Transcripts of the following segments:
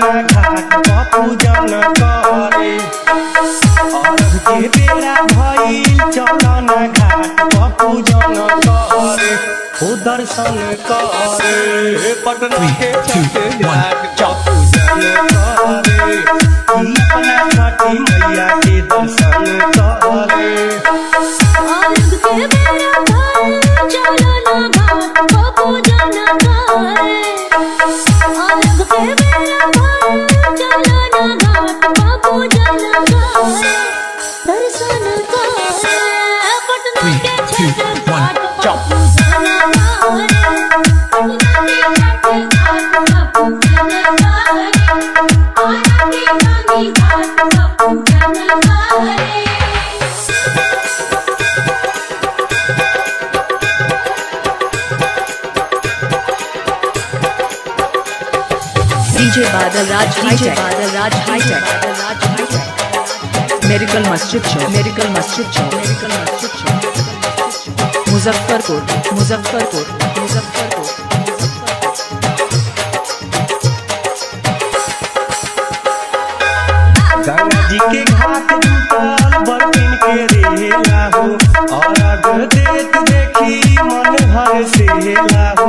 न घाट पर पूजन करे अर्घ के बेरा भइल चल न घाट पर पूजन करे हो दर्शन करे पटना के छठ घाट पर पूजन करे ई अपना छठी मैया के दर्शन करे अर्घ के बेरा भइल चलो ना घाट पर पूजन करे अर्घ के बेरा भइल चलो ना घाट पर पूजन करे दर्शन करे पटना के छठ घाट पर पूजन करे पटना के छठ घाट पर पूजन करे आरा के गांधी घाट पर पूजन करे DJ Badal Raj DJ Badal Raj Hightech Badal Raj Hightech Miracle Masjid Chowk Miracle Masjid Chowk Miracle Masjid Chowk Muzaffarpur Muzaffarpur Muzaffarpur Ganga जी के घाट जुटल बर्तन के रेला हो और अग देख देखी मन हर से हो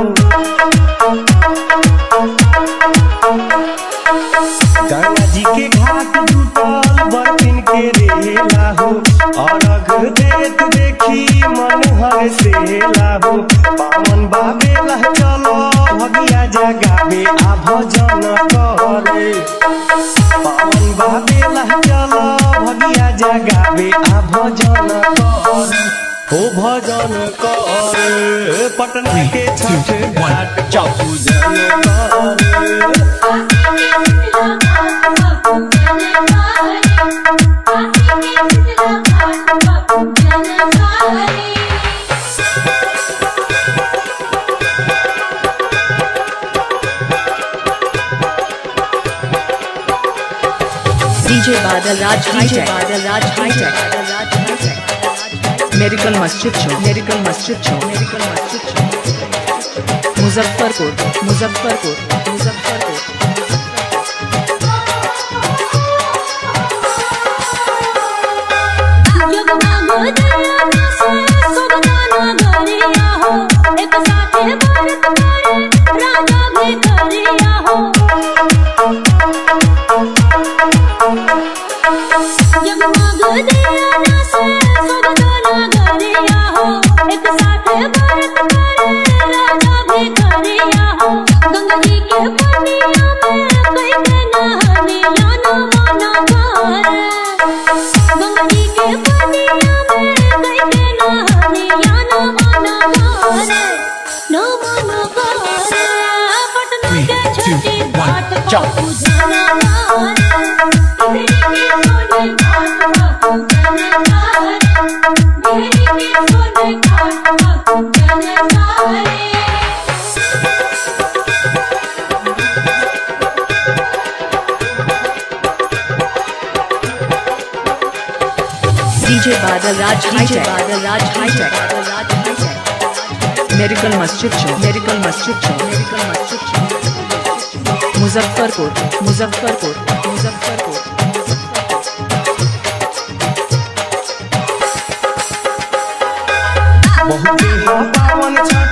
गंगा जी के घाट जुटल बर्तन के रेला हो और अग देख देखी मन हर से हो पावन बाबे लह चलो भगिया जगावे आ भजन करे पावन बाबे लह चल भगिया जगावे आ भजन कर हो भजन कर पटना के छठ घाट चपूजन कर DJ Badal Raj DJ Badal Raj Hightech Badal Raj Hightech Miracle Masjid Chowk Miracle Masjid Chowk Miracle Masjid Chowk Muzaffarpur Muzaffarpur Muzaffarpur Ganga जी के पनिया में कई के नहनिया ना मना करे गंगा जी के पनिया में कई के नहनिया ना मना करे ना मना करे पटना के छठी घाट पर पूजन करे मेरे के सोने घाट पर पूजन करे मेरे के सोने घाट पर पूजन करे DJ Badal Raj DJ Badal Raj Hightech Badal Raj Hightech Miracle Masjid Chowk Miracle Masjid Chowk Miracle Masjid Chowk Muzaffarpur Muzaffarpur Muzaffarpur बहुत ही पावन छठ